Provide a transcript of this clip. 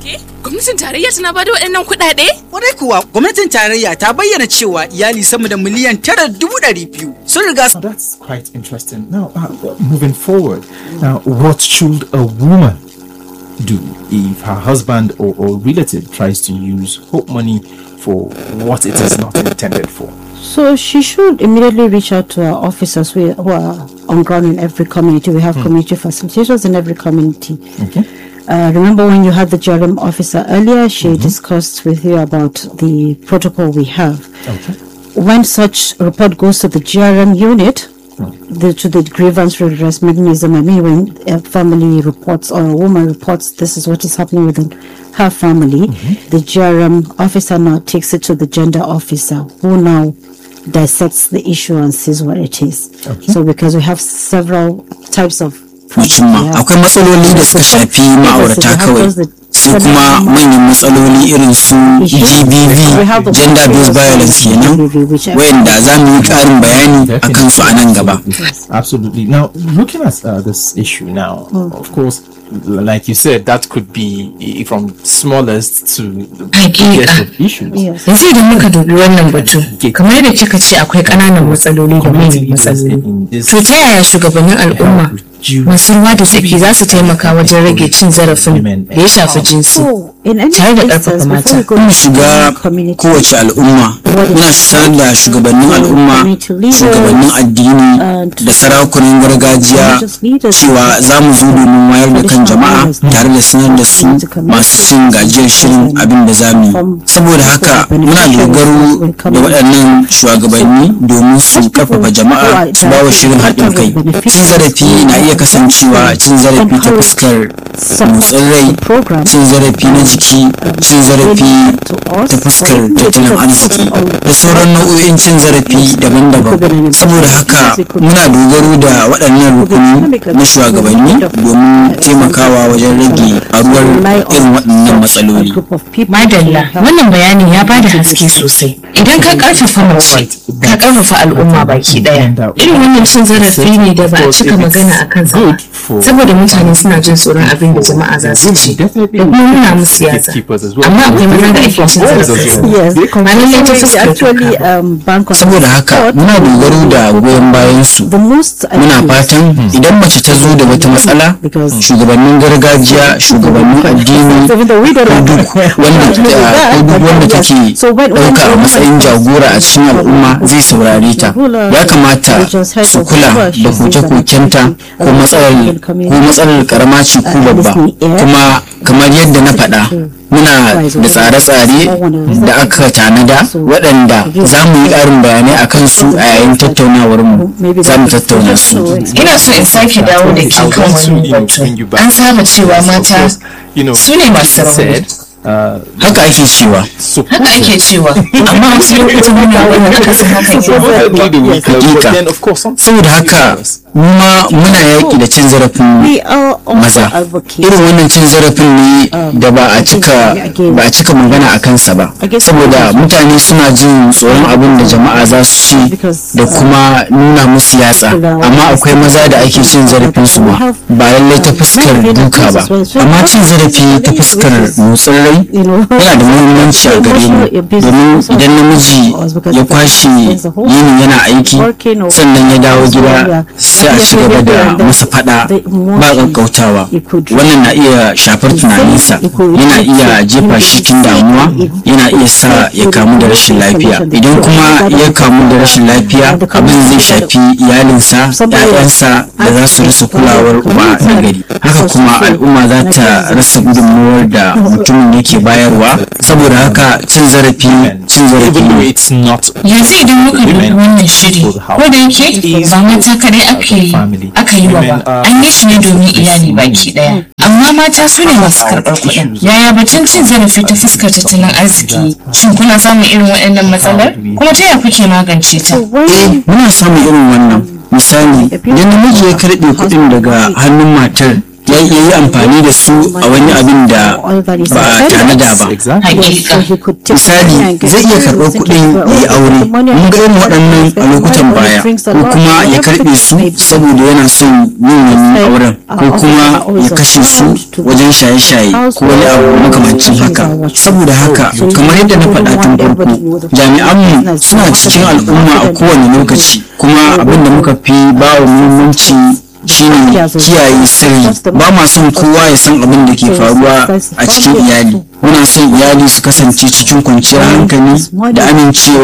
gaske? Gwamnatin tarayya tana bada waɗannan kuɗaɗe? Kwarai kuwa gwamnatin tarayya ta bayyana cewa iyali sama da miliyan tara dubu ɗari biyu sun riga Now that's quite interesting. Now, uh, moving forward, now what should a woman do if her husband or, or relative tries to use hope money for what it is not intended for? So she should immediately reach out to our officers who who are on ground in every community. We have community facilitators in every community. Okay. Uh, remember when you had the GRM officer earlier, she discussed with you about the protocol we have. Okay. When such report goes to the GRM unit, the, to the grievance redress mechanism, I mean, when a family reports or a woman reports this is what is happening within her family, the GRM officer now takes it to the gender officer who now dissects the issue and sees what it is. So, because we have several types of mutum ma akwai matsaloli da suka shafi ma'aurata kawai sai kuma manyan matsaloli irin su GBV gender based violence kenan wayanda za mu yi ƙarin bayani a kansu a nan gaba Yes, absolutely. Now, looking at uh, this issue now, of course, l- like you said, that could be i- from smallest to the biggest of issues. Yes. Yanzu idan muka dubi wannan batu, kamar yadda kika ce akwai ƙananan matsaloli da manyan matsaloli. To ta yaya shugabannin al'umma masu ruwa da tsaki za su taimaka wajen rage cin zarafin da ya shafi jinsi? So, in any Tare da instance, ƙarfafa before we mata. go mu to shiga the community, kowace al'umma muna sanar da shugabannin al'umma shugabannin addini da sarakunan gargajiya cewa za mu zo domin wayar da kan jama'a tare da sanar da su masu cin gajiyar shirin abin da za mu yi saboda haka muna dogaro da waɗannan shugabanni domin su karfafa jama'a su bawa shirin haɗin kai cin zarafi na iya kasancewa cin zarafi ta fuskar motsin rai cin zarafi na jiki cin zarafi ta fuskar tattalin arziki da sauran nau'o'in cin zarafi daban-daban saboda haka muna dogaro da waɗannan rukuni na shugabanni domin taimakawa wajen rage faruwar irin waɗannan matsaloli Madalla, wannan bayanin ya bada haske sosai. Idan ka karfafa mace, ka karfafa al'umma baki daya. Irin wannan cin zarafi ne da ba a cika magana a kansa ba. Saboda mutane suna jin tsoron abin da jama'a za su ce. Da kuma nuna musu yatsa. Amma akwai maza da ake cin zarafi. Yes, Ba lallai ta we fuskar actually doka ba. um, bank on saboda haka support. muna dogaro da goyon bayan su The most muna fatan idan mace ta zo da wata matsala shugabannin gargajiya shugabannin addini even though we don't ko know duk wanda exactly ko duk wanda take So when- when- ɗauka a matsayin jagora a cikin al'umma zai saurare ta ya kamata su kula da koke-kokenta ko matsalar ko matsalar karama ce ko babba kuma kamar yadda na faɗa muna da tsare-tsare da aka tanada waɗanda za mu yi ƙarin bayanai a kansu a yayin tattaunawar mu za mu tattauna su Ina so in sake dawo da ke kan wani batu. An saba cewa mata su ne masu rauni. haka ake cewa Haka ake cewa, amma wasu lokutan muna wani akasin hakan ya Hakika. saboda haka mu ma muna yaƙi da cin zarafin we are also maza advocates irin wannan cin zarafin ne da ba a cika ba a cika magana a kansa ba saboda mutane suna jin tsoron abin da jama'a za su ci da kuma nuna musu yatsa amma akwai maza da ake cin zarafin su ma ba lallai ta fuskar duka ba amma cin zarafi ta fuskar motsin rai yana da muhimmanci a gare mu domin idan namiji ya kwashe yini yana aiki sannan ya dawo gida sai a ci gaba da masa fada ba ƙaƙƙautawa wannan na iya shafar tunaninsa yana iya jefa shi cikin damuwa yana iya sa ya kamu da rashin lafiya idan kuma ya kamu da rashin lafiya abin zai shafi iyalinsa ‘ya'yansa da za su rasa kulawar uba na gari haka kuma al'umma za ta rasa gudunmuwar da mutumin yake bayarwa saboda haka cin zarafi cin zarafi Even though ne it's not yanzu idan muka dubi wannan shiri ko da yake ba mata kadai aka yi aka yi wa ba an yi shi ne domin iyali baki daya amma mata su ne masu karɓar kuɗin yaya batun cin zarafi ta fuskar tattalin arziki shin kuna samun irin waɗannan matsalar kuma ta yaya kuke magance ta eh muna samun irin wannan misali idan namiji ya karɓe kuɗin daga hannun matar ya yi amfani da su a wani abin da ba a tanada ba misali zai iya karɓar kuɗin ya yi aure mun ga irin waɗannan a lokutan baya ko kuma ya karɓe su saboda yana son yin wani auren ko kuma ya kashe su wajen shaye-shaye ko wani abu makamancin haka saboda haka kamar yadda na faɗa tun farko jami'anmu suna cikin al'umma a kowane lokaci kuma abin da muka fi ba wa muhimmanci shine kiyaye sirri ba ma son kowa ya san abin da ke faruwa a cikin iyali muna son iyali su kasance cikin kwanciyar hankali da amincewa